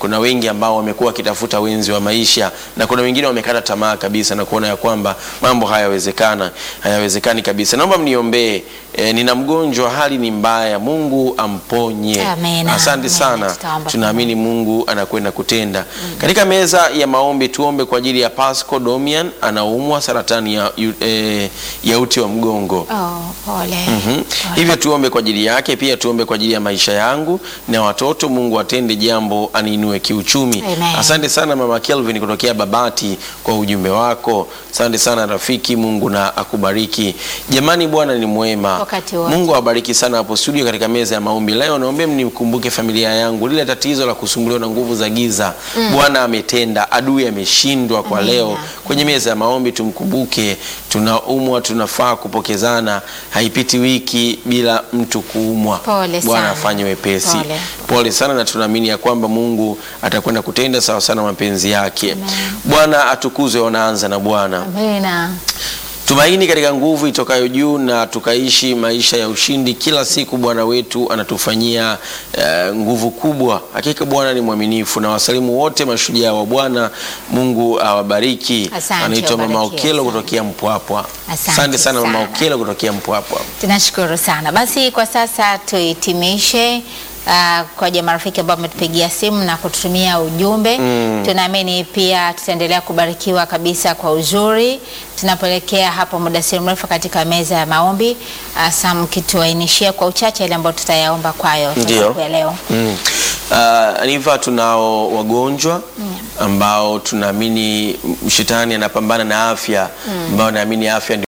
kuna wengi ambao wamekuwa wakitafuta wenzi wa maisha na kuna wengine wamekata tamaa kabisa na kuona ya kwamba mambo hayawezekana hayawezekani kabisa. Naomba mniombee. E, nina mgonjwa, hali ni mbaya, Mungu amponye. Amina. Asante Amina. sana, Tutaomba tunaamini Mungu anakwenda kutenda. Katika meza ya maombi tuombe kwa ajili ya Pasco Domian, anaumwa saratani ya, yu- eh, ya uti wa mgongo. Oh, pole. Mhm. Pole. Hivyo tuombe kwa ajili yake, pia tuombe kwa ajili ya maisha yangu na watoto. Mungu atende jambo, aniinue kiuchumi. Amen. Asante sana mama Kelvin kutokea Babati kwa ujumbe wako. Asante sana rafiki, Mungu na akubariki. Jamani, Bwana ni mwema. Wakati wote. Mungu awabariki sana hapo studio katika meza ya maombi leo. Naombe mnikumbuke familia yangu, lile tatizo la kusumbuliwa na nguvu za giza. Bwana ametenda, adui ameshindwa kwa Amina. leo. Kwenye meza ya maombi tumkumbuke, tunaumwa, tunafaa kupokezana. Haipiti wiki bila mtu kuumwa. Pole Bwana sana. afanye wepesi. Pole. Pole sana, na tunaamini ya kwamba Mungu atakwenda kutenda sawa sana mapenzi yake. Bwana atukuzwe. Wanaanza na Bwana Amina. tumaini katika nguvu itokayo juu na tukaishi maisha ya ushindi kila siku. Bwana wetu anatufanyia eh, nguvu kubwa. Hakika Bwana ni mwaminifu, na wasalimu wote mashujaa wa Bwana. Mungu awabariki. Asante, Anaitwa Mama wabarikiwe Okelo sana. kutokea Mpwapwa. Asante Asante sana Mama sana. Okelo kutokea Mpwapwa. Tunashukuru sana. Basi kwa sasa tuhitimishe uh, kwa jamaa marafiki ambao wametupigia simu na kututumia ujumbe. Tunaamini pia tutaendelea kubarikiwa kabisa kwa uzuri tunapoelekea hapo muda si mrefu katika meza ya maombi. Uh, Sam kituainishia kwa uchache ile ambayo tutayaomba kwayo Ndio. siku ya leo. Mm. Uh, Aniva, tunao wagonjwa ambao tunaamini shetani anapambana na afya ambao naamini afya